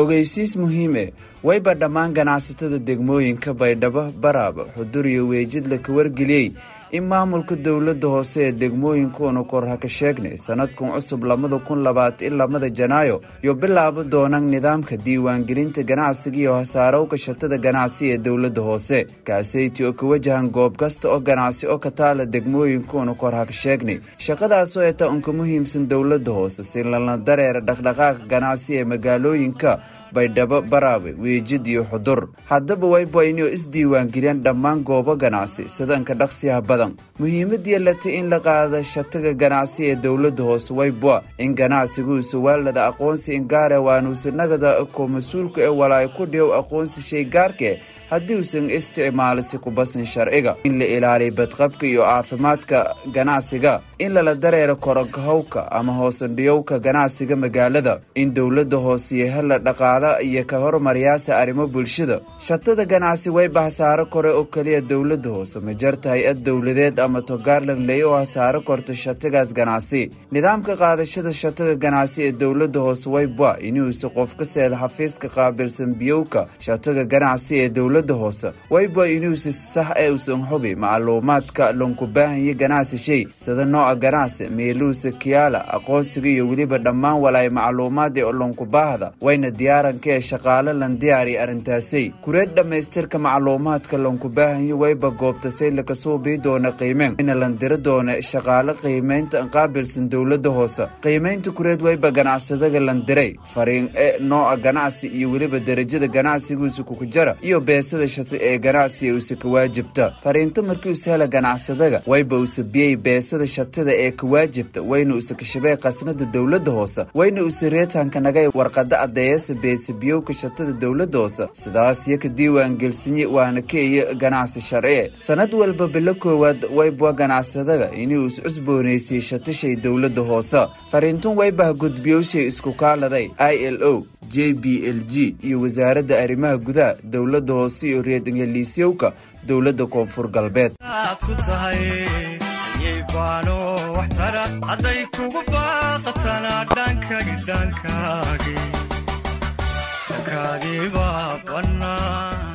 ogeysiis muhiime wayba dhammaan ganacsatada degmooyinka baydhabo baraaba xudur iyo weejidla ka wargeliyey in maamulka dowladda hoose ee degmooyinkuunu kor ha ka sheegnay sanadkan cusub labada kun labaatan lamada janaayo iyo bilaabo doonaan nidaamka diiwaangelinta ganacsiga iyo hasaarowka shatada ganacsi ee dowladda hoose kaaseyti oo ka wajahan goob kasta oo ganacsi oo ka taala degmooyinkuunu kor ha ka sheegnay shaqadaasoo eta unka muhiimsan dowladda hoose si lala dareera dhaqdhaqaaqa ganacsi ee magaalooyinka baydhabo baraawe weejid iyo xudur haddaba wayba inuu isdiiwaangeliyaan dhammaan goobo ganacsi sidanka dhaqsiyaha badan muhiimadii lata in la qaada shataga ganacsi ee dowladda hoose wayba in ganacsigauusa waalada aqoonsi ingaare waanuusa nagada ko mas-uulka ee walaay ku dhiyow aqoonsi shay gaarkee haddii uusan isticmaalisi kubasan sharciga in la ilaaliyo badqabka iyo caafimaadka ganacsiga in lala dareero koronkahowka ama hoosandhiyowka ganacsiga magaalada in dowladda hooseiyo hela dhaqaala iyo ka hormaryaasa arrimo bulshada shatada ganacsi wayba hasaaro kore oo keliya dowladda hoose ma jarta hay-ad dowladeed ama togaarlan ley oo hasaaro korta shatagaas ganacsi nidaamka qaadashada shatada ganacsi ee dowladda hoose wayba inuusa qof ka seeda xafiiska qaabilsan biyowka shataga ganacsi ee dowladda hoose wayba inuusa sax ee usan hubi macluumaadka lonku baahanya ganacsi shay sida nooca ganacsi meeluusa kiyaala aqoonsiga iyo weliba dhammaan walaay macluumaad ee lonku baahda wayna diyaaranka ee shaqaale lan diyaariya arrintaasay kureed dhammaystirka macluumaadka lonku baahanya wayba goobtasay lakasoo bii doona qiimeen ina lan diro doona shaqaale qiimaynta qaabilsan dowladda hoose qiimaynta kureed wayba ganacsadaga lan diray fariin e nooca ganacsi iyo weliba derajada ganacsigausa kukujara iyo beesada shata ee ganacsiga usa ka waajibta fariinto markii usa hela ganacsadaga wayba usa biyey beesada shatada ee ka waajibta wayna usa kashabee qasnada dowladda hoose wayna usa reetanka nagay warqada adeeyasa beesa biyowka shatada dowladda hoose sidaas iyo ka diiwaan gelsinye waana keeya ganacsi sharciye sanad walba bilo koowaad wayba ganacsadaga inuu is cusboonaysay shatashay dowladda hoose fariintun waybaha gudbiyowshay isku kaaladay i l o j b l g iyo wasaaradda arrimaha gudaha dowladda hoose iyo reed ingeliisyowka dowladda koonfur galbeed hadday kugu baaqatana dhankagi dhankagi dhankaagiibaa bannaan